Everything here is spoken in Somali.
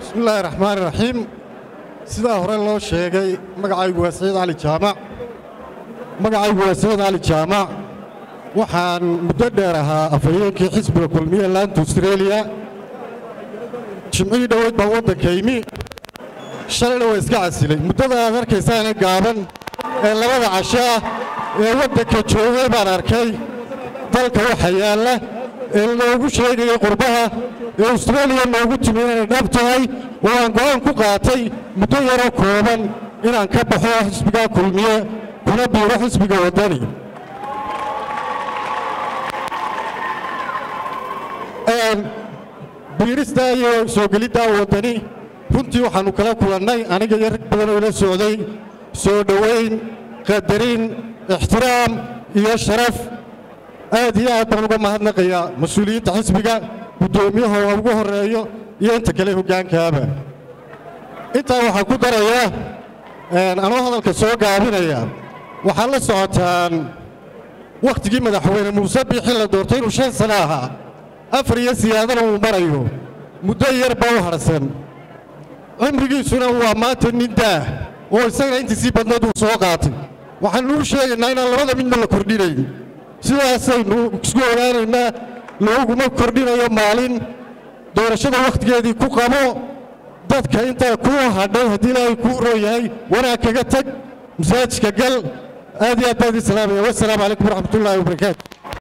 bismillaahi raxmaani raxiim sidaa hore loo sheegay magacaygu waa saciid cali jaamac magacaygu waa saciid cali jaamac waxaan muddo dheer ahaa afhayeenkii xisbiga kulmiye laanta astreeliya jimcihii dhoweyd baan waddanka imi shalayna waa iska casilay muddada aad arkaysaana gaaban ee labada casho ah ee waddanka joogay baan arkay dalka waxa yaalla ee loogu sheegayay qurbaha ee astreeliya noogu timi inay dhab tahay oo aan go'aan ku qaatay muddo yaroo kooban inaan ka baxo xisbigaa kulmiye kuna biiro xisbiga waddani biiristaa iyo soo geliddaa waddani runtii waxaannu kala kulannay aniga iyo rag badan oo ila socday soo dhowayn qadarin ixtiraam iyo sharaf aad iyo aad baan uga mahadnaqayaa mas-uuliyiinta xisbiga guddoomiyaha oo ugu horreeyo iyo inta kale hoggaankaaba intaa waxaa ku darayaa anoo hadalka soo gaabinaya waxaad la socotaan wakhtigii madaxweyne muuse biixi la doortay inuu shan sano ahaa afar iyo siyaadana uu marayo muddo yar baa u hadhsan cimrigiisuna waa maanta nin daah oo isagana intiisii badnayd uu soo qaatay waxaannu u sheegaynaa inaan labada midna la kordhinayn sidaasaynu isku ogaanaynaa looguma kordhinayo maalin doorashada wakhtigeedii ku qabo dadka intaa kuu hadhay haddii ilaahay kuu roo yahay wanaag kaga tag masaajidka gal aad iyo aad baan idin salaamaya wassalaamu calaykum waraxmatullaahi wabarakaatu